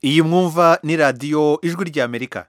iyi mwumva ni radiyo ijwi ry'amerika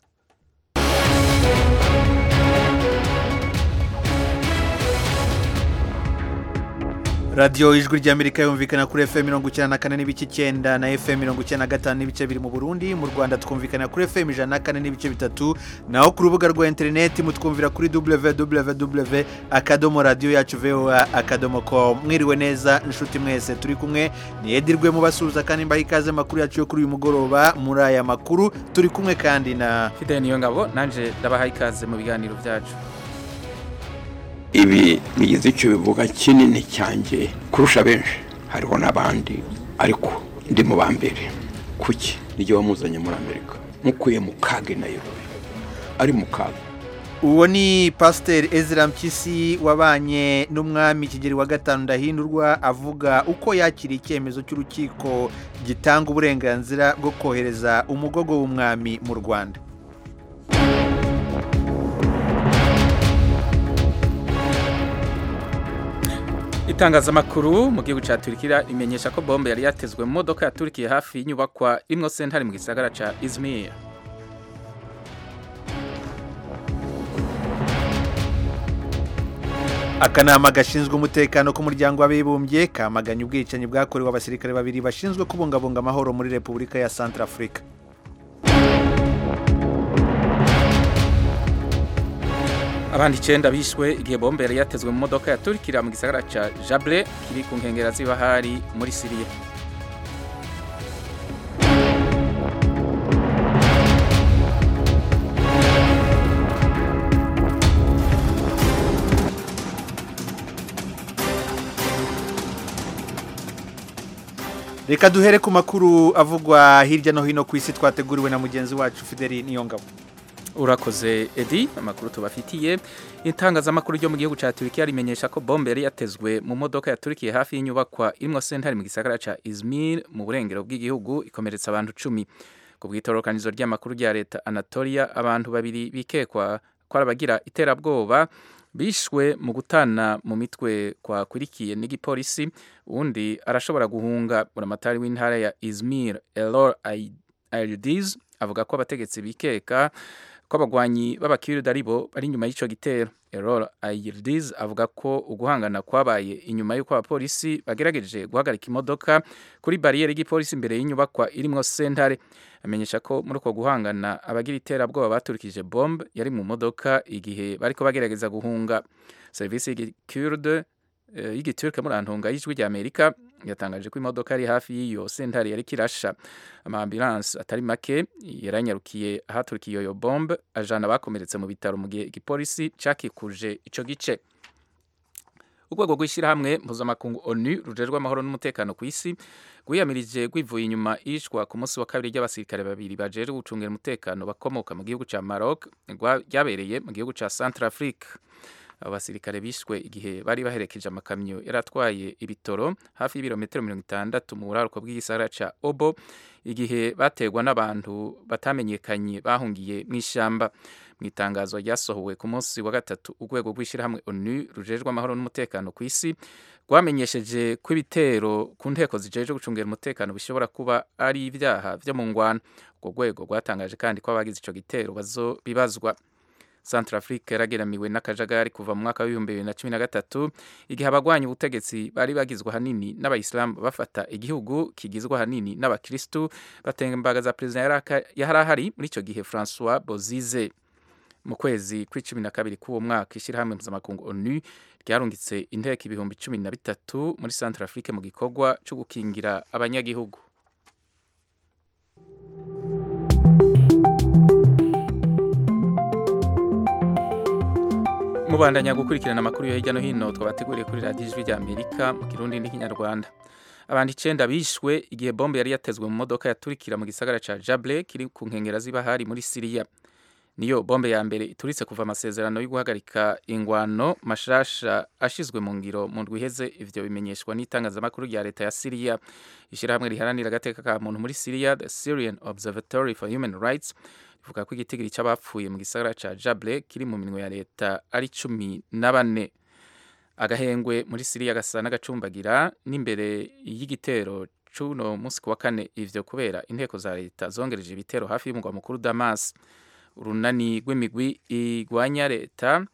radiyo ijwi ry'amerika yumvikana kuri fm mirongo icyenda na kane n'ibice icyenda na fm mirongo icyenda na gatanu n'ibice biri mu burundi mu rwanda twumvikana kuri fm ijana na kane n'ibice bitatu naho ku rubuga rwa interineti mutwumvira kuri www akadomo radiyo yacu voa akadomo komu mwiriwe neza inshuti mwese turi kumwe ni edirwe mubasuhuza kandi mbaha ikaze amakuru yacu yo kuri uyu mugoroba muri aya makuru turi kumwe kandi na fideli niyo ngabo nanjye ndabaha ikaze mu biganiro byacu ibi bigize icyo bivuga kinini cyanjye kurusha benshi hariho n'abandi ariko ndi mu ba mbere kuki nijye wamuzanye muri amerika mukuye mu kaga nayirobe ari mu kaga uwo ni pasiteri ezra mpyisi wabanye n'umwami kigeri wa gatanu ndahindurwa avuga uko yakiriye icyemezo cy'urukiko gitanga uburenganzira bwo kohereza umugogo w'umwami mu rwanda itangazamakuru mu gihugu cya turikira imenyesha ko bombe yari yatezwe mu modoka ya Turkiya hafi y'inyubakwa rimwe sentare mu gisagara cya izmir akanama gashinzwe umutekano k'umuryango w'abibumbye kamaganye ubwicanyi bwakorewe abasirikare babiri bashinzwe kubungabunga amahoro muri repubulika ya santarafurika abandi icyenda bishwe igihe bombe yari yatezwe mu modoka ya turikira mu gisagara cya jabure kiri ku nkengero z'ibahari muri siriya reka duhere ku makuru avugwa hirya no hino ku isi twateguriwe na mugenzi wacu fideli niyongabo urakoze edi amakuru tubafitiye itangazamakuru ryo mu gihugu cya turukiya rimenyesha ko bombe yari yatezwe mu modoka ya turukiya hafi y'inyubakwa irimo sentare mu gisagara cya izmir mu burengero bw'igihugu ikomeretsa abantu icumi ku bwitororokanizo ry'amakuru rya leta anatolia abantu babiri bikekwa ko ari abagira iterabwoba bishwe mu gutana mu mitwe kwakurikiye n'igipolisi undi arashobora guhunga buramatari w'intara ya izmir elor ayiridiz avuga ko abategetsi bikeka ko abagwanyi b'abakirida ari bo bari inyuma y'icyo gitero elor ayiridiz avuga ko uguhangana kwabaye inyuma y'uko abapolisi bagerageje guhagarika imodoka kuri bariyeri y'igipolisi imbere y'inyubakwa irimo sentare amenyesha ko muri uko guhangana abagira iterabwoba baturikije bombe yari mu modoka igihe bariko bagerageza guhunga serivisi y'igikurde y'igiturike muri antunga y'ijwi ry'amerika yatangaje ko imodoka yari hafi y'iyo sentare yari kirasha amaambulanse atari make yaranyarukiye ahaturikiye iyo bombe ajana bakomeretse mu bitaro mu gihe igipolisi cyakikuje ico gice urwego rw'ishyirahamwe mpuzamakungu onu rujejwe amahoro n'umutekano ku isi rwiyamirije rwivuye inyuma ishwa ku munsi wa kabiri ry'abasirikare babiri bajejwe gucungira umutekano bakomoka mu gihugu cya maroc ryabereye mu gihugu cya central africa abo basirikare bishwe igihe bari baherekeje amakamyo yari atwaye ibitoro hafi y'ibirometero mirongo itandatu mu buraruko bw'igisagara cya obo igihe bategwa n'abantu batamenyekanye bahungiye mu ishyamba mu itangazo ryasohowe ku munsi wa gatatu urwego rw'ishyirahamwe onu rujejwe amahoro n'umutekano ku isi rwamenyesheje ko ibitero ku nteko zijejwe gucungira umutekano bishobora kuba ari ibyaha byo mu ngwano urwo rwego rwatangaje kandi ko abagize icyo gitero bazobibazwa santarafurika yarageramiwe n'akajagari kuva mu mwaka w'ibihumbi bibiri na cumi na gatatu igihe abagwanya ubutegetsi bari bagizwe ahanini n'abayisilamu bafata igihugu kigizwe ahanini n'abakirisitu batembagaza perezida yari ahari muri icyo gihe francois bozize mu kwezi kw'icumi na kabiri k'uwo mwaka ishyirahamwe mpuzamakungu onu ryarungitse inteko ibihumbi cumi na bitatu muri santarafurika mu gikorwa cyo gukingira abanyagihugu mubandanya gukurikirana amakuru yo hirya no hino twabateguriye kuri radiyo ijwi ry'amerika mu kirundi n'ikinyarwanda abantu icyenda bishwe igihe bombe yari yatezwe mu modoka yaturikira mu gisagara cya jabure kiri ku nkengero z'ibahari muri siriya niyo bombe ya mbere ituritse kuva amasezerano yo guhagarika ingwano mashasha ashizwe mu ngiro mu ndwiheze ivyo bimenyeshwa n'itangazamakuru rya leta ya siriya ishyirahamwe riharanira agateka ka muntu muri siriya the syrian observatory for human rights ivuga ko igitigiri cy'abapfuye mu gisagara cya jabure kiri mu minwe ya leta ari cumi na bane agahengwe muri siriya gasa n'agacumbagira n'imbere y'igitero cuno munsi ku wa kane ivyo kubera inteko za leta zongereje ibitero hafi y'umugwa mukuru Damas urunani rw'imigwi igwanya leta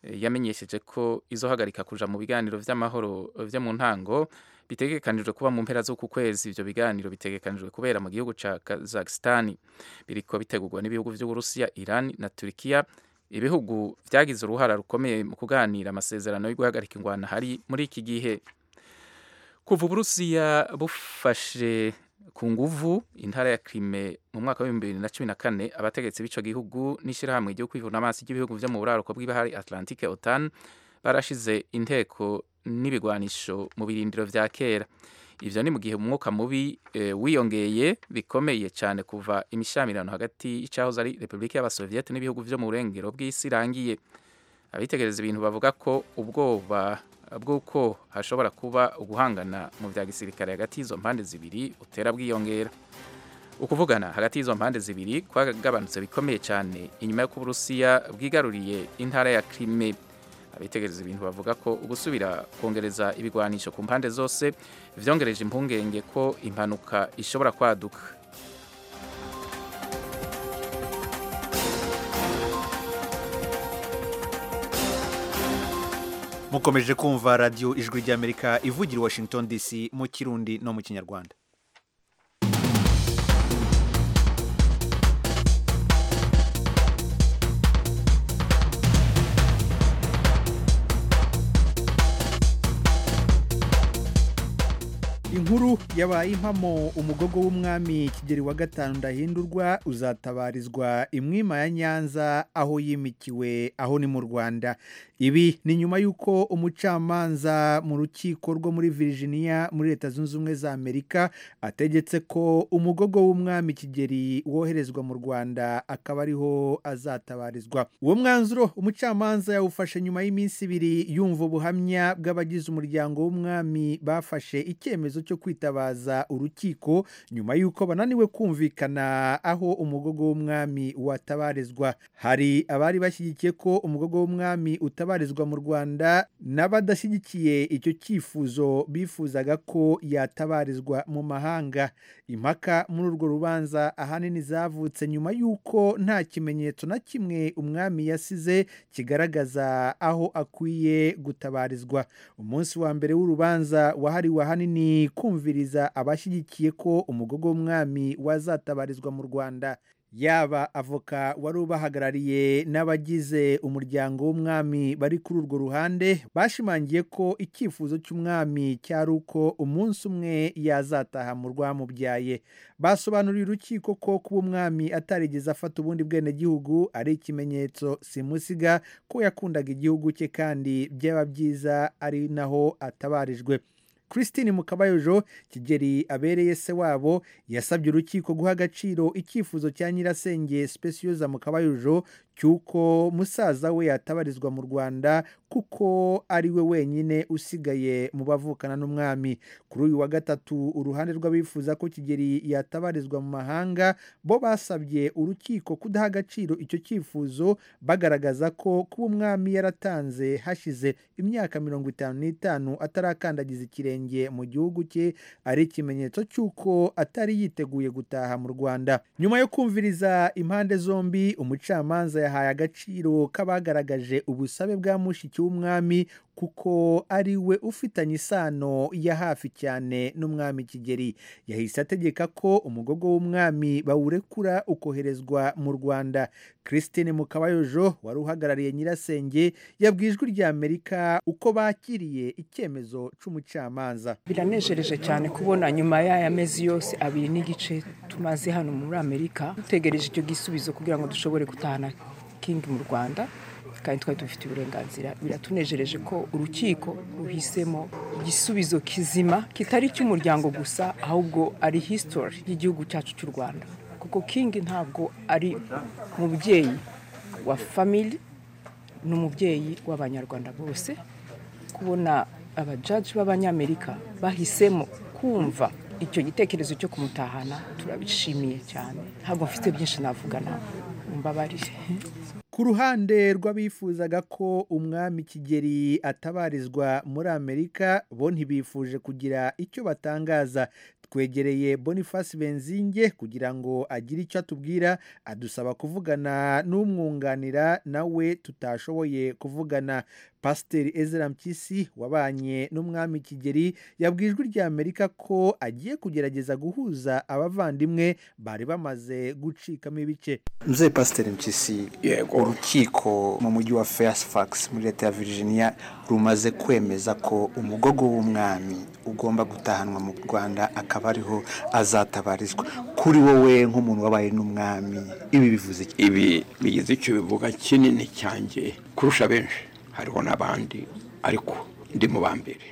eh, yamenyesheje ko izohagarika kuja mu biganiro vy'amahoro eh, vyo mu ntango bitegekanijwe kuba mu mpera z'uku kwezi ivyo biganiro bitegekanijwe kubera mu gihugu ca Kazakhstan biriko bitegurwa n'ibihugu vy'Uburusiya Iran na Turkiya ibihugu vyagize uruhara rukomeye mu kuganira amasezerano yo guhagarika ingwano hari muri iki gihe kuva Uburusiya bufashe ku nguvu intara ya Crimea mu mwaka wa 2014 abategetsi b'ico gihugu n'ishirahamwe ryo kwivuna amazi ry'ibihugu vyo mu buraruko bw'ibahari Atlantique OTAN barashize inteko n'ibigwanisho mu birindiro vya kera ivyo ni mu gihe umwuka mubi e, wiyongeye bikomeye cyane kuva imishamirano hagati y'icahoze ari Republika y'Abasoviete n'ibihugu vyo mu burengero bw'isi irangiye abitegereza ibintu bavuga ko ubwoba bw'uko hashobora kuba uguhangana mu bya gisirikare hagati y'izo mpande zibiri utera bwiyongera ukuvugana hagati y'izo mpande zibiri kwagabanutse bikomeye cyane inyuma y'uko uburusiya bwigaruriye intara ya krime abitegereza ibintu bavuga ko gusubira kongereza ibigwanisho ku mpande zose vyongereje impungenge ko impanuka ishobora kwaduka mukomeje kumva radiyo ijwi ry'amerika ivugira i washington dc mu kirundi no mu kinyarwanda inkuru yabaye impamo umugogo w'umwami kigeri wa gatanu ndahindurwa uzatabarizwa imwima ya nyanza aho yimikiwe aho ni mu rwanda ibi ni nyuma y'uko umucamanza mu rukiko rwo muri virginia muri leta zunze ubumwe za amerika ategetse ko umugogo w'umwami kigeri woherezwa mu rwanda akaba ariho azatabarizwa uwo mwanzuro umucamanza yawufashe nyuma y'iminsi ibiri yumva ubuhamya bw'abagize umuryango w'umwami bafashe icyemezo cyo kwitabaza urukiko nyuma y'uko bananiwe kumvikana aho umugogo w'umwami watabarizwa hari abari bashyigikiye ko umugogo w'umwami utabarizwa mu rwanda n'abadashyigikiye icyo cyifuzo bifuzaga ko yatabarizwa mu mahanga impaka muri urwo rubanza ahanini zavutse nyuma y'uko nta kimenyetso na kimwe umwami yasize kigaragaza aho akwiye gutabarizwa umunsi wa mbere w'urubanza wahariwe ahanini kumviriza abashyigikiye ko umugogo w'umwami wazatabarizwa mu rwanda yaba avoka wari ubahagarariye n'abagize umuryango w'umwami bari kuri urwo ruhande bashimangiye ko icyifuzo cy'umwami cyari uko umunsi umwe yazataha mu rwamubyaye basobanuriye urukiko ko kuba umwami atarigeze afata ubundi bwenegihugu ari ikimenyetso simusiga ko yakundaga igihugu cye kandi byaba byiza ari naho atabarijwe christine mukabayojo kigeri abereye se wabo yasabye urukiko guha agaciro icyifuzo cya nyirasenge specioza mukabayojo cy'uko musaza we yatabarizwa mu rwanda kuko ari we wenyine usigaye mu bavukana n'umwami kuri uyu wa gatatu uruhande rw'abifuza ko kigeri yatabarizwa mu mahanga bo basabye urukiko kudaha agaciro icyo cyifuzo bagaragaza ko kuba umwami yaratanze hashize imyaka mirongo itanu n'itanu atarakandagiza ikirenge mu gihugu cye ari ikimenyetso cy'uko atari yiteguye gutaha mu rwanda nyuma yo kumviriza impande zombi umucamanza yahaye agaciro k'abagaragaje ubusabe bwa mushiki w'umwami kuko ari we ufitanye isano ya hafi cyane n'umwami kigeri yahise ategeka ko umugogo w'umwami bawurekura ukoherezwa mu rwanda christine mukabayojo wari uhagarariye nyirasenge yabwiye ijwi ry'amerika uko bakiriye icyemezo cy'umucamanza biranejereje cyane kubona nyuma y'aya mezi yose abiri n'igice tumaze hano muri amerika dutegereje icyo gisubizo kugira ngo dushobore gutahana kingi mu rwanda kandi twari dufite uburenganzira biratunejereje ko urukiko ruhisemo igisubizo kizima kitari icy'umuryango gusa ahubwo ari hisitori y'igihugu cyacu cy'u rwanda kuko kingi ntabwo ari umubyeyi wa famili ni umubyeyi w'abanyarwanda bose kubona abajaji b'abanyamerika bahisemo kumva icyo gitekerezo cyo kumutahana turabishimiye cyane ntabwo mfite byinshi navuga nawe mbabarire ku ruhande rw'abifuzaga ko umwami kigeri atabarizwa muri amerika bo ntibifuje kugira icyo batangaza twegereye boniface benzinge kugira ngo agire icyo atubwira adusaba kuvugana n'umwunganira nawe tutashoboye kuvugana pasiteri ezra mpyisi wabanye n'umwami kigeri yabwijwe rya amerika ko agiye kugerageza guhuza abavandimwe bari bamaze gucikamo ibice mzee pasiteri mpyisi yego urukiko mu mujyi wa fairfax muri leta ya virginia rumaze kwemeza ko umugogo w'umwami ugomba gutahanwa mu rwanda akaba ariho azatabarizwa kuri wowe nk'umuntu wabaye n'umwami ibi bivuze iki ibi bigize icyo bivuga kinini cyanjye kurusha benshi hariho n'abandi ariko ndi mu ba mbere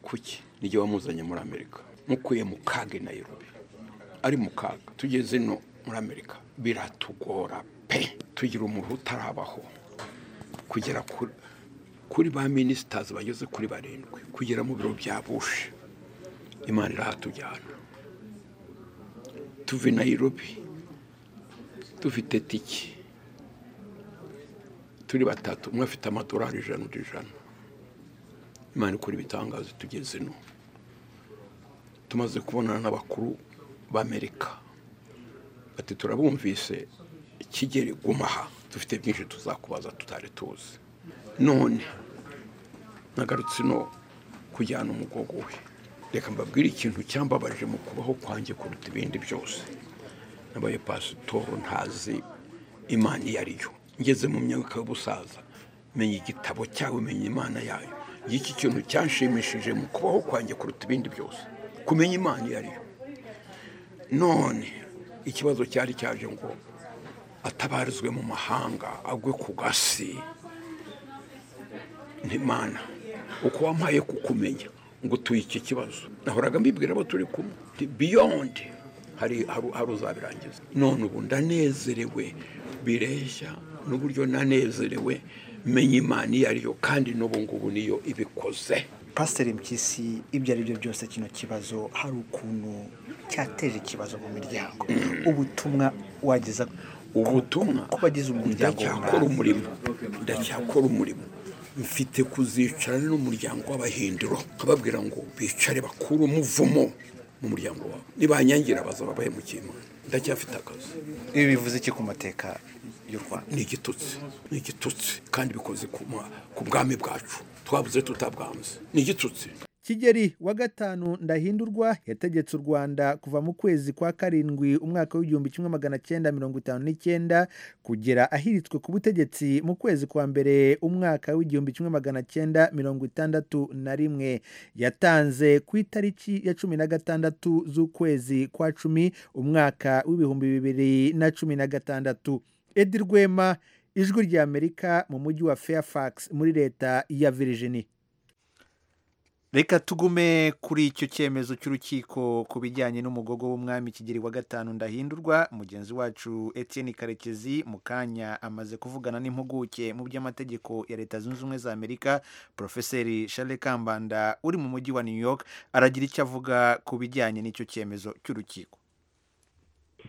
kuki nijye wamuzanye muri amerika mukuye mu kaga i nayirobi ari mu kaga tugeze ino muri amerika biratugora pe tugira umuntu utarabaho kugera kuri kuri ba minisitazi bageze kuri barindwi kugera mu biro bya bushe imana irahatujyana tuve nayirobi dufite tiki turi batatu umwe afite amadolari ijana undi ijana imana ikora ibitangazo tugeze ino tumaze kubonana n'abakuru b'amerika bati turabumvise kigeri gumaha dufite byinshi tuzakubaza tutari tuzi none nagarutse ino kujyana umugogo we reka mbabwire ikintu cyambabaje mu kubaho kwanjye kuruta ibindi byose nabaye pasitoro ntazi imana iyo ari yo ngeze mu myaka y'ubusaza menya igitabo cyawe menya imana yayo iki kintu cyanshimishije mu kubaho kwanjye kuruta ibindi byose kumenya imana iyo ari yo none ikibazo cyari cyaje ngo atabarizwe mu mahanga agwe ku gasi ntimana uko wampaye kukumenya ngo tuye iki kibazo nahoraga mbibwira abo turi kumwe biyondi hari hari uzabirangiza none ubu ndanezerewe bireshya n'uburyo nanezerewe menya imana iyo ari yo kandi n'ubu ngubu niyo ibikoze pasiteri mpyisi ibyo ari byo byose kino kibazo hari ukuntu cyateje ikibazo mu miryango ubutumwa wageza ubutumwa ku bagize umuryango ndacyakora umurimo ndacyakora umurimo mfite kuzicarana n'umuryango w'abahindiro nkababwira ngo bicare bakure umuvumo mu muryango wabo nibanyangira bazaba bahemukiye imana ndacyafite akazi ibi bivuze iki ku mateka y'u rwanda ni igitutsi ni igitutsi kandi bikoze ku ma- ku bwami bwacu twabuze tutabwanze ni igitutsi kigeri wa gatanu ndahindurwa yategetse u rwanda kuva mu kwezi kwa karindwi umwaka w'igihumbi kimwe magana cyenda mirongo itanu n'icyenda kugera ahiritswe ku butegetsi mu kwezi kwa mbere umwaka w'igihumbi kimwe magana cyenda mirongo itandatu na rimwe yatanze ku itariki ya cumi na gatandatu z'ukwezi kwa cumi umwaka w'ibihumbi bibiri na cumi na gatandatu edi rwema ijwi ry'amerika mu mujyi wa fairfax muri leta ya virginia reka tugume kuri icyo cyemezo cy'urukiko ku bijyanye n'umugogo w'umwami kigeri wa gatanu ndahindurwa mugenzi wacu Etienne karekezi mu kanya amaze kuvugana n'impuguke mu by'amategeko ya leta zunze ubumwe za amerika porofeseri charles kambanda uri mu mujyi wa new york aragira icyo avuga ku bijyanye n'icyo cyemezo cy'urukiko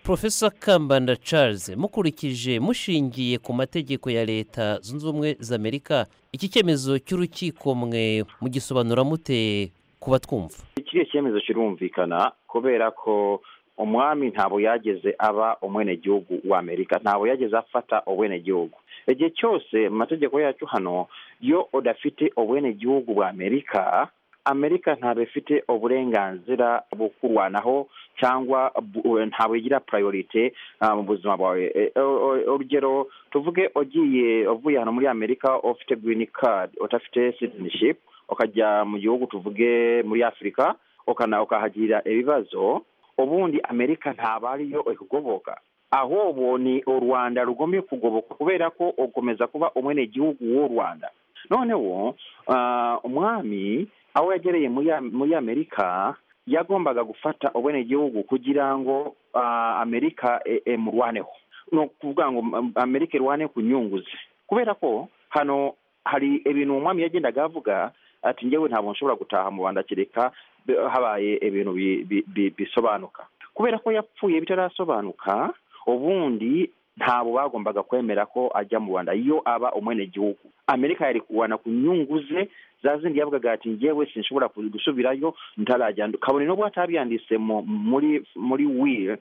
Profesa Kambanda Charles mukurikije mushingiye ku mategeko ya leta zunze ubumwe za Amerika iki cyemezo cy'urukiko mwe mugisobanura mute ku batwumva kiriya cyemezo kirumvikana kubera ko umwami ntabwo yageze aba umwenegihugu wa amerika ntabwo yageze afata ubwenegihugu igihe cyose mu mategeko yacu hano iyo udafite ubwenegihugu bwa amerika amerika ntabwo ifite uburenganzira bwo kurwanaho cyangwa bu- ntabwo igira priorite ah, mu buzima bwawe Eh, o- o- urugero tuvuge ugiye uvuye hano muri amerika ufite green card udafite citizenship ukajya mu gihugu tuvuge muri afurika ukana ukahagira ibibazo ubundi amerika ntabwo ariyo ikugoboka ahubwo ni u rwanda rugomeye kugoboka kubera ko ukomeza kuba umwenegihugu w'u rwanda noneho ah, umwami aho yagereye muri Am- muri amerika yagombaga gufata ubwenegihugu kugira ngo ah, amerika e- emurwaneho ni ukuvuga ngo m- amerika irwane ku nyungu ze kubera ko hano hari ibintu umwami yagendaga avuga ati njyewe ntabwo nshobora gutaha mu rwanda kereka bi- habaye ibintu bi- bi- bi- bisobanuka kubera ko yapfuye bitarasobanuka ubundi ntabo bagombaga kwemera ko ajya mu rwanda iyo aba umwenegihugu amerika yari kubana ku nyungu ze za zindi yavugaga ati ngewe sinshobora gusubirayo ntarajya kabone n'ubwo atabyanditse mu- muri muri will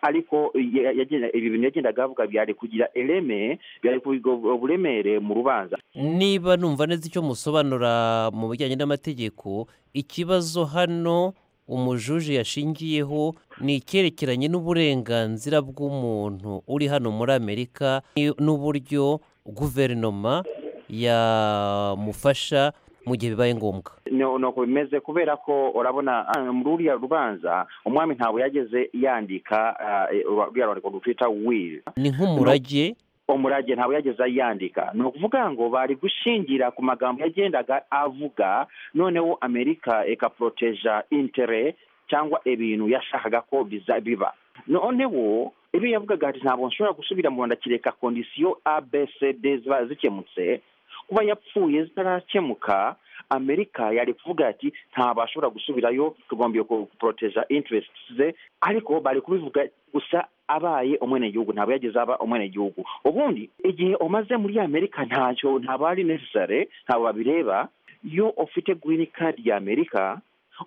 ariko ya- yagenda- ibi bintu yagendaga avuga byari kugira ireme byari kugira uburemere mu rubanza niba numva neza icyo musobanura mu bijyanye n'amategeko ikibazo hano umujuje yashingiyeho ni icyerekeranye n'uburenganzira bw'umuntu uri hano muri amerika ni- n'uburyo guverinoma yamufasha mu gihe bibaye ngombwa ni uko bimeze muri urabona ah, muri ruriya rubanza umwami ntabwo yageze yandika ah, eh, ruriya rwandiko rutwita will ni nk'umurage umurage ntabwo yageze yandika ni ukuvuga ngo bari gushingira ku magambo yagendaga avuga noneho amerika ikaporoteja intere cyangwa ibintu yashakaga ko biza biba noneho ibyo yavugaga ati ntabwo nshobora gusubira mu rwanda kereka kondisiyo abcd ziba zikemutse kuba yapfuye zitarakemuka amerika yari kuvuga ati ntabwo ashobora gusubirayo tugombiye kuporoteja interesiti ze ariko bari kubivuga gusa abaye umwenegihugu ntabwo yageze aba umwenegihugu ubundi igihe umaze muri amerika ntacyo ntabwo ari necessary ntabwo babireba iyo ufite green card ya amerika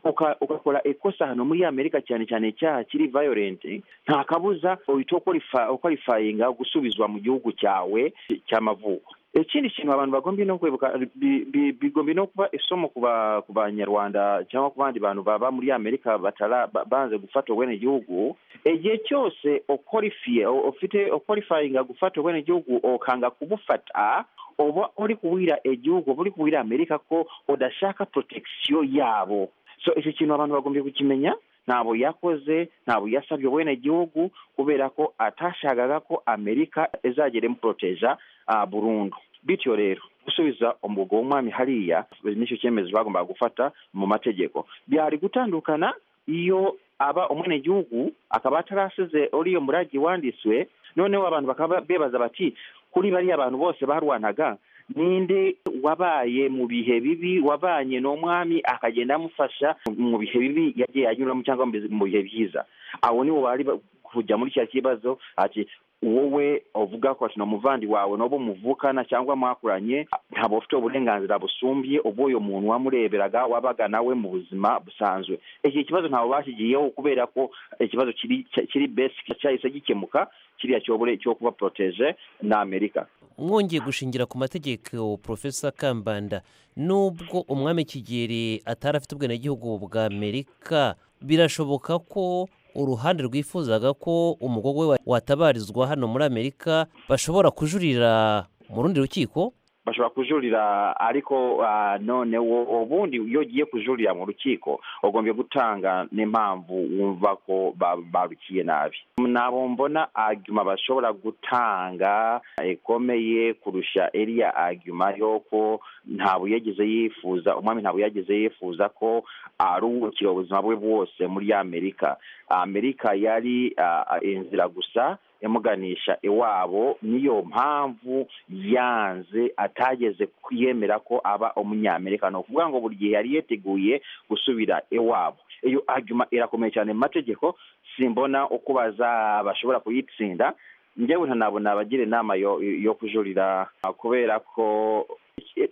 uka- ugakora ikosa hano muri amerika cyane cyane icyaha kiri violent nta kabuza uhita ukorifa- ukorifayinga gusubizwa mu gihugu cyawe cy'amavuko ikindi kintu abantu bagombye no kwibuka bi- bi- bigombye no kuba isomo ku ba- ku banyarwanda cyangwa ku bandi bantu baba muri amerika batara ba- banze gufata ubwenegihugu igihe cyose ukorifiye ufite ukorifayinga gufata ubwenegihugu ukanga kubufata uba uri kuwira igihugu uba uri kuwira amerika ko udashaka protekisiyo yabo so icyo kintu abantu bagombye kukimenya ntabwo yakoze ntabwo yasabye ubwenegihugu kubera ko atashakaga ko amerika izagera imuporoteja ah, burundu bityo rero gusubiza umugo w'umwami hariya nicyo cyemezo bagombaga gufata mu mategeko byari gutandukana iyo aba umwenegihugu akaba atarasize uriya murage wanditswe noneho abantu bakaba bebaza bati kuri bariya bantu bose barwanaga ninde wabaye mu bihe bibi wabanye n'umwami akagenda amufasha mu bihe bibi yagiye anyuramo cyangwa mu bihe- mu bihe byiza abo nibo bari ba- kujya muri kiriya kibazo ati wowe uvuga ko ati ni umuvandi wawe n'uwo muvukana cyangwa mwakuranye ntabwo ufite uburenganzira busumbye ubw'uyu muntu wamureberaga wabaga nawe mu buzima busanzwe iki kibazo ntabwo bashyigiyeho kubera ko ikibazo kiri kiri basic cyahise gikemuka kiriya cyobore cyo kuba protege na amerika mwongeye gushingira ku mategeko Profesa kambanda nubwo umwami kigeli atari afite ubwenegihugu bwa amerika birashoboka ko uruhande rwifuzaga ko umugogwe we watabarizwa hano muri amerika bashobora kujurira mu rundi rukiko bashobora kujurira ariko ah, noneho ubundi iyo ugiye kujurira mu rukiko ugombye gutanga n'impamvu wumva ko ba- barukiye nabi nabo mbona aguma bashobora gutanga ikomeye kurusha iriya aguma y'uko ntabwo yageze yifuza umwami ntabwo yageze yifuza ko aruhukira ubuzima bwe bwose muri amerika amerika yari ah, inzira gusa yamuganisha iwabo niyo mpamvu yanze atageze yemera ko aba umunyamerika ni ukuvuga ngo buri gihe yari yiteguye gusubira iwabo iyo arguma irakomeye cyane mu mategeko simbona uko baza- bashobora kuyitsinda njyewe ntanabona abagira inama yo, yo kujurira kubera ko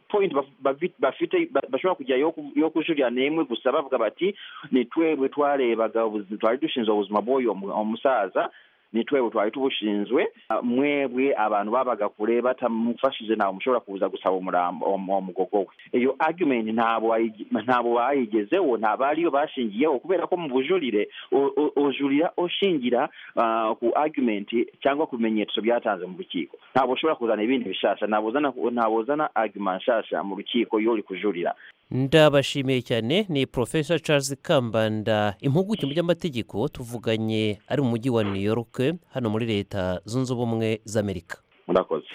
point baf- bafi- bafite ba- bashobora kujya yo ku- yo kujurira n'imwe gusa bavuga bati ni twebwe twarebaga ubuzima- twari dushinzwe ubuzima bw'uyu mu- umusaza ni twebwe twari tubushinzwe Ah, mwebwe abantu babaga kure batamufashije ntabwo mushobora kuza gusaba umurambo uwo mugogo we iyo argument ntabwo wayi- ntabwo bayigezeho ntabwo ariyo bashingiyeho kubera ko mu bujurire u- u- ujurira ushingira ah, ku argument cyangwa ku bimenyetso byatanze mu rukiko ntabwo ushobora kuzana ibindi bishasha ntabwo uzana ntabwo uzana argument nshasha mu rukiko iyo uri kujurira ndabashimiye cyane ni Profesa Charles Kambanda impuguke mu by'amategeko tuvuganye ari mu mujyi wa New York hano muri leta zunze ubumwe z'Amerika murakoze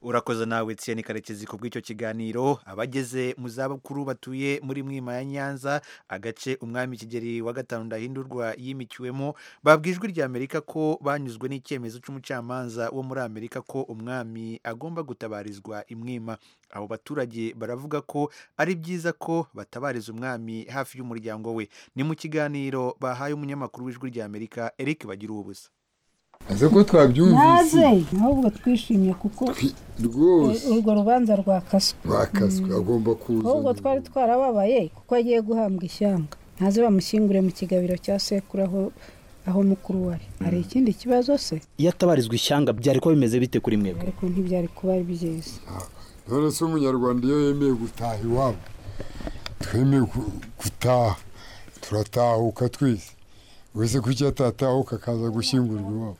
urakoze nawe Etienne karekezi ku bw'icyo kiganiro abageze mu zabukuru batuye muri mwima ya nyanza agace umwami kigeri wa gatanu ndahindurwa yimikiwemo babwijwe rya amerika ko banyuzwe n'icyemezo cy'umucamanza wo muri amerika ko umwami agomba gutabarizwa imwima abo baturage baravuga ko ari byiza ko batabariza umwami hafi y'umuryango we ni mu kiganiro bahaye umunyamakuru w'ijwi rya amerika eric bagira ubusa ese ko twabyumvise ntaze ahubwo twishimye kuko Twi- rwose urwo rubanza rwakaswe bakaswe agomba kuza ahubwo twari twarababaye kuko agiye guhambwa ishyanga ntaze bamushyingure mu kigabiro cya sekuru aho aho mukuru we ari hari ikindi kibazo se iyo atabarizwa ishyanga byari kuba bimeze bite kuri mwebwe ariko ntibyari kuba byiza none se umunyarwanda iyo yemeye gutaha iwabo twemeye gu- gutaha turatahuka twese wese kuki atatahuka akaza gushyingurwa iwabo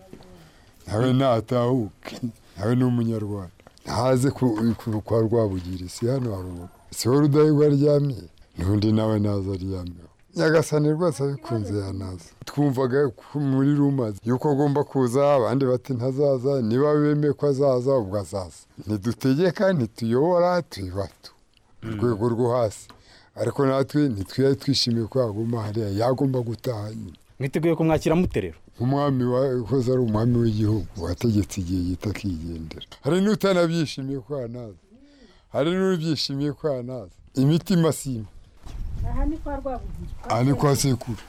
nawe natahuke nawe ni umunyarwanda ntaze ku- ku- kwa rwabugiri si hano haruguru si we rudahigwa aryamye n'undi nawe naza aryamyeho nyagasani rwose abikunze yanaza twumvaga ko muri rumaze yuko agomba kuza abandi bati ntazaza niba bemeye ko azaza ubwo azaza ntidutegeka ntituyobora tuyibatu urwego rwo hasi ariko natwe ntitwiyari twishimiye ko yaguma hariya yagomba gutaha nyine mwiteguye kumwakira muterero umwami wahoze ari umwami w'igihugu wategetse igihe gito akigendera hari n'utanabyishimiye ko yanaza hari n'ubyishimiye ko yanaza imitima sima aha ni kwa rwabugira aha ni kwa sekuru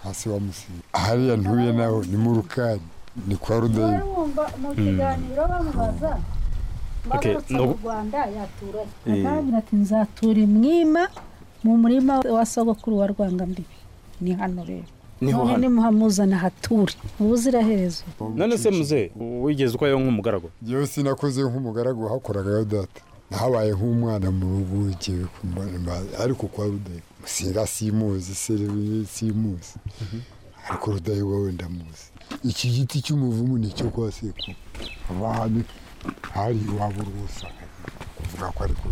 hasi wa musima hariya ntuye naho ni mu rukari ni kwa wari rudayimu wumva mu kiganiro bamubaza Okay, mbarutse no- mu rwanda yatura atangira ati nzatura imwima mu murima wa sogokuru wa rwangambibi ni hano rero niho none hano nimuhamuzana hature ubuziraherezo none se muze wigeze uko yewe nk'umugaragu yewe sinakoze nk'umugaragu wahakoraga ya data nahabaye nk'umwana mu rugo igihe ku mba ariko kwa rudayimu sira simuzi serivisi simuzi ariko rudayimu wowe ndamuzi iki giti cy'umuvumu ni icyo kwa sekuru abami hari iwabo rwose kuvuga ko ariko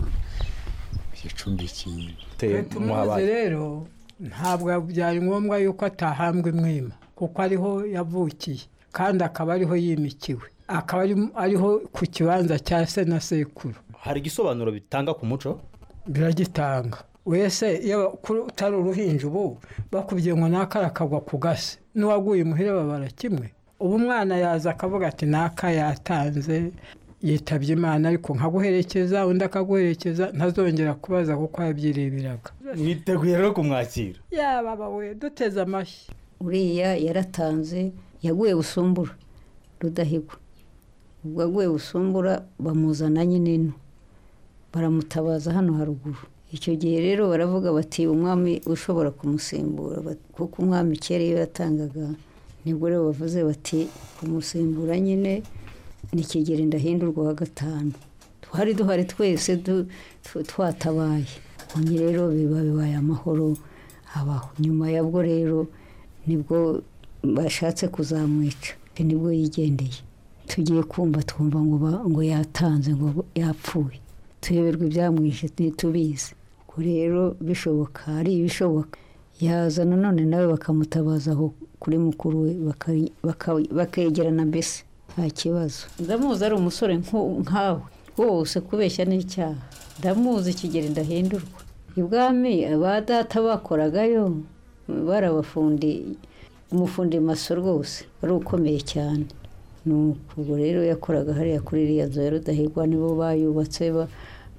igicumbi kinini Te- tumuzi muhabaye rero ntabwo byari ngombwa yuko atahambwa imwima kuko ariho yavukiye kandi akaba ariho yimikiwe akaba ari- ariho ku kibanza cya se na sekuru hari igisobanuro bitanga ku muco biragitanga wese iyo kuri- utari uruhinja ubu bakubwiye ngo n'akara kagwa ku gasi n'uwaguye imuhira babara kimwe ubu umwana yaza akavuga ati n'aka yatanze yitabye imana ariko nkaguherekeza undi akaguherekeza ntazongera kubaza kuko yabyireberaga mwiteguye rero kumwakira yaba bawe duteze amashyi uriya yaratanze yaguye busumbura rudahigwa ubwo aguye busumbura bamuzana nyine ino baramutabaza hano haruguru icyo gihe rero baravuga bati umwami ushobora kumusimbura Ba- kuko umwami kera iyo yatangaga nibwo rero bavuze bati kumusimbura nyine ni kigeri ndahindurwa wa gatanu twari duhari twese du- tw- twatabaye ubu rero biba bibaye amahoro abaho nyuma yabwo rero nibwo bashatse kuzamwica nibwo yigendeye tugiye kumva twumva ngo ba- ngo yatanze ngo yapfuye tuyoberwa ibyamwishe ntitubizi ubwo rero bishoboka ari ibishoboka yaza nanone nawe bakamutabaza aho kuri mukuru we baka- baka- bakegerana mbese nta kibazo ndamuzi ari umusore nko- nkawe wose kubeshya n'icyaha ndamuzi kigeri ndahindurwa ibwami ba data bakoragayo barabafundi umufundi maso rwose wari ukomeye cyane ni ubwo rero yakoraga hariya kuri iriya nzu ya rudahigwa nibo bayubatse ba-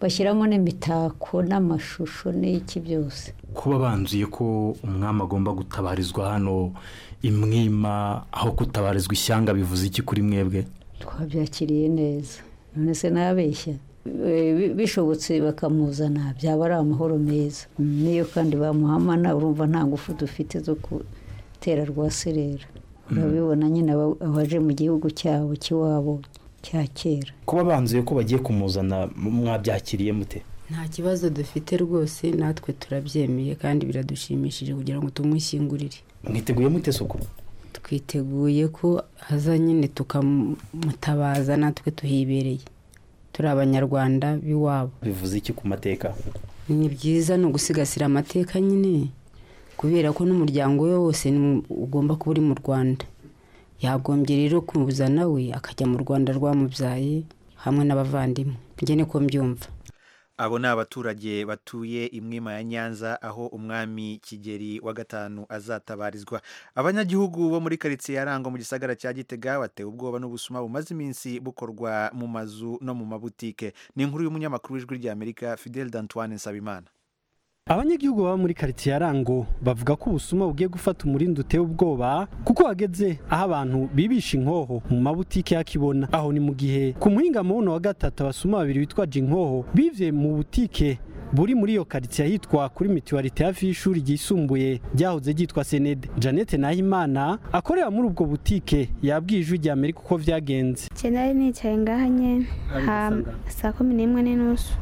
bashyiramo n'imitako n'amashusho n'iki byose kuba banzuye ko umwami agomba gutabarizwa hano imwima aho gutabarizwa ishyanga bivuze iki kuri mwebwe twabyakiriye neza none se nabeshya Eh, bi- bishobotse bakamuzana byaba ari amahoro meza Mm, n'iyo kandi bamuhamana urumva nta ngufu dufite zo gutera rwaserera urabibona nyine aba- abaje mu gihugu cyabo cy'iwabo cya kera kuba banzuye ko bagiye kumuzana mwabyakiriye mute nta kibazo dufite rwose natwe turabyemeye kandi biradushimishije kugira ngo tumwishyingurire mwiteguye mute suku twiteguye ko haza nyine tukamutabaza natwe tuhibereye turi abanyarwanda b'iwabo bivuze iki ku mateka ni byiza ni ugusigasira amateka nyine kubera ko n'umuryango we wose ni mu- ugomba kuba uri mu rwanda yagombye rero kumuzana we akajya mu rwanda rwamubyaye hamwe n'abavandimwe njye niko mbyumva abo ni abaturage batuye imwima ya nyanza aho umwami kigeri wa gatanu azatabarizwa abanyagihugu bo muri karitsiye ya Rango mu gisagara cya gitega batewe ubwoba n'ubusuma bumaze iminsi bukorwa mu mazu no mu mabutike ni inkuru y'umunyamakuru w'ijwi ry'amerika fidel d'antoine nsabimana abanyagihugu baba muri karitsiye ya rango bavuga ko ubusuma bugiye gufata umurindi uteye ubwoba kuko wageze aho abantu bibisha inkoho mu mabutike y'akibona aho ni mu gihe ku muhinga mubuno wa gatatu abasuma babiri witwa jinkoho bivye mu butike buri muri iyo karitsiye ahitwa kuri mituwarite hafi y'ishuri ryisumbuye ryahoze ryitwa senede janete nahimana akorera muri ubwo butike yabwiye ijwi rya amerika uko vyagenze nari nicaye ngaha nyine Ari saa kumi n'imwe n'inusu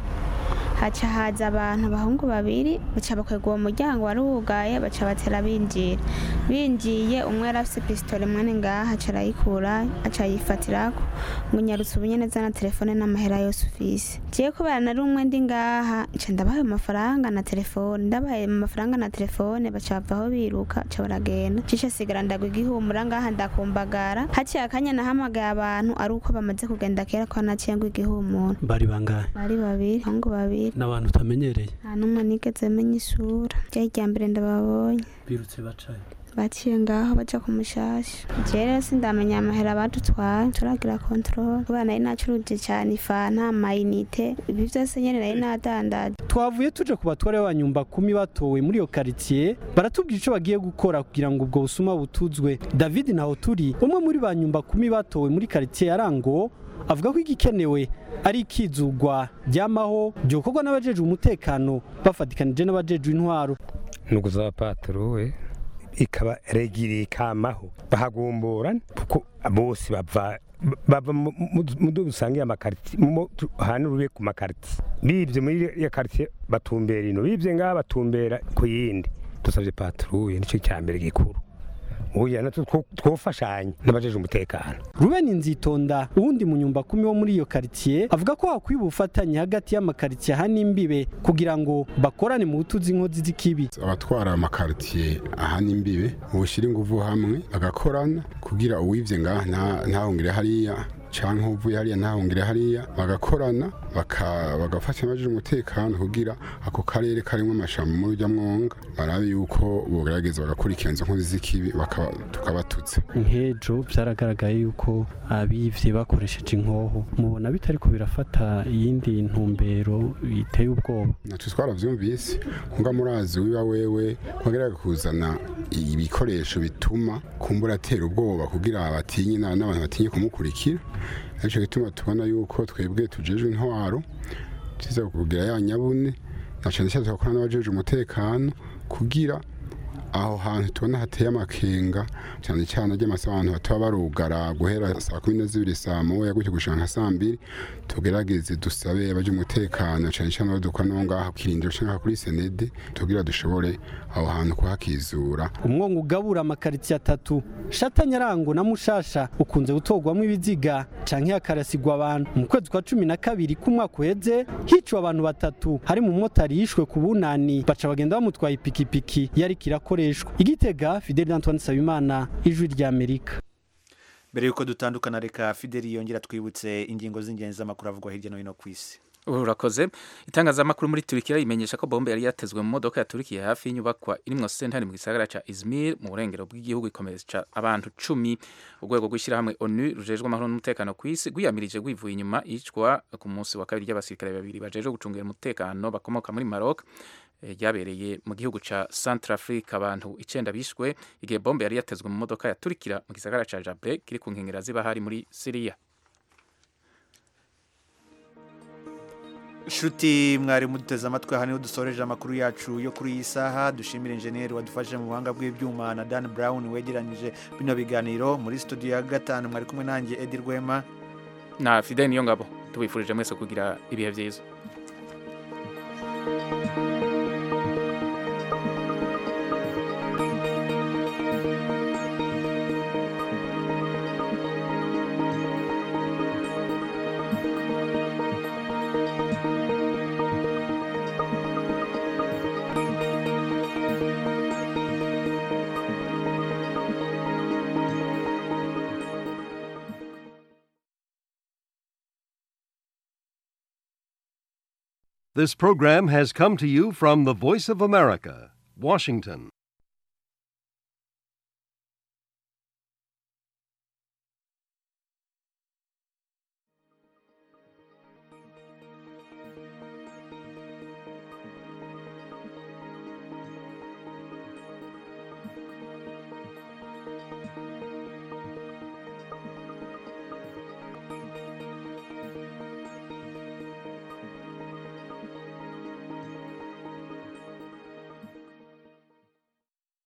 haca haza abantu abahungu babiri baca bakwega uwo muryango wari wugaye baca batera binjira binjiye umwe yari afise pisitole mwene ngaha aca arayikura aca ayifatirako ngo nyarutse ubunyeneza na telefone n'amahera yose ufise jewe kubera nari umwe ndi ngaha nca ndabahaye amafaranga na telefone ndabahaye amafaranga na telefone baca bavaho biruka baca baragenda cica sigara ndagwa igihumura ngaha ndakumbagara haciye akanya nahamagaye abantu ari uko bamaze kugenda kera ko naciye ngo igihumura bari bangahe bari babiri abahungu babiri n'abantu utamenyereye nta n'umwe nigeze menya isura ryari irya mbere ndababonye birutse bacaye baciye ngaho baja ku mushasha jewe rero sindamenya amahera badutwaye turagira control kubera nari nacuruje cane ifanta amayinite ibi vyose nyene nari nadandaje twavuye tuje ku batware banyu bakumi batowe muri iyo karitsiye baratubwira icyo bagiye gukora kugira ngo ubwo busuma butuzwe david ntaho turi umwe muri ba nyumba kumi batowe muri karitsiye ya rango avuga ko igikenewe ari ikizugwa ryamaho ryokorwa n'abajejwe umutekano bafatikanije n'abajejwe intwaro ni ukuzaba paturuwe ikaba regiriye ikamaho bahagumburana kuko bose bava bava mu- mu- mu duhugu dusangiye amakaritiye mu tu- hantu rube ku makaritiye bibye muri iyo karitsiye batumbera ino bibye ngaha batumbera ku yindi dusabye paturuwe nicyo cya mbere gikuru ubu natwo two- twofashanya n'abajeje umutekano Ruben Nzitonda uwundi munyumba kumi wo muri iyo karitsiye avuga ko hakwiye ubufatanye hagati y'amakaritsiye aha n'imbibe kugira ngo bakorane mu butuzi inkozi z'ikibi abatwara amakaritsiye aha n'imbibe bushyira ingufu hamwe bagakorana kugira uwibye ngaha nta- ntahungire hariya cyangwa uvuye hariya ntahungire hariya bagakorana baka- bagafasha abajije umutekano kugira ako karere karimo amashamba muri ujya mwonga barabe yuko bogerageza bagakurikirana izo nkozi z'ikibi bakaba- tukabatutsa nkejo byaragaragaye yuko abivye bakoresheje inkoho mubona bitari ko birafata iyindi ntumbero biteye ubwoba natwe twarabyumvise nkuba murazi wiba wewe wagerageza kuzana ibikoresho bituma kumbura atera ubwoba kugira batinye na- n'abantu batinye kumukurikira aricyo gituma tubona yuko twebwe tujejwe intwaro tuza kugira ya nyabune na cyane cyane tugakorana n'abajeje umutekano kugira aho hantu tubona hateye amakenga cyane cyane ajya abantu bataba barugara guhera saa kumi na zibiri saa moya gutyo gushaka nka saa mbiri tugerageze dusabe abaje umutekano cyane cyane abadukora n'aho ngaho kirindiro cyangwa kuri senede tugira dushobore aho hantu kuhakizura umwongo ugabura amakaritsiye atatu shatanyarango na mushasha ukunze gutorwamo ibiziga canke hakarasigwa abantu mu kwezi kwa cumi na kabiri k'umwaka uheze hiciwe abantu batatu hari mu motari yishwe ku bunani baca bagenda bamutwaye ipikipiki yariko irakoreshwa igitega fideli antoine sabimana ijwi ry'amerika mbere y'uko dutandukana reka fideli yongera twibutse ingingo z'ingenzi z'amakuru avugwa hirya no hino ku isi urakoze itangazamakuru muri turikiya rimenyesha ko bombe yari yatezwe mu modoka ya turikiya hafi y'inyubakwa irimwo sentare mu gisagara cya izmir mu burengero bw'igihugu ikomeretsa abantu cumi urwego rw'ishyirahamwe onu rujejwe amahoro n'umutekano ku isi rwiyamirije rwivuye inyuma iyicwa ku munsi wa kabiri ry'abasirikare babiri bajejwe gucungira umutekano bakomoka muri maroc eh, ryabereye mu gihugu cya Centrafrique abantu icenda bishwe igihe bombe yari yatezwe mu modoka ya turikira mu gisagara cya jabre kiri ku nkengera z'ibahari muri siriya nshuti mwari muduteze amatwi aha niho dusoreje amakuru yacu yo kuri iyi saha dushimira injeniyeri wadufashije mu buhanga bw'ibyuma na dan brown wegeranyije bino biganiro muri studio ya gatanu mwari kumwe nanjye edi rwema na fideli niyo ngabo tubifurije mwese kugira ibihe byiza This program has come to you from the Voice of America, Washington.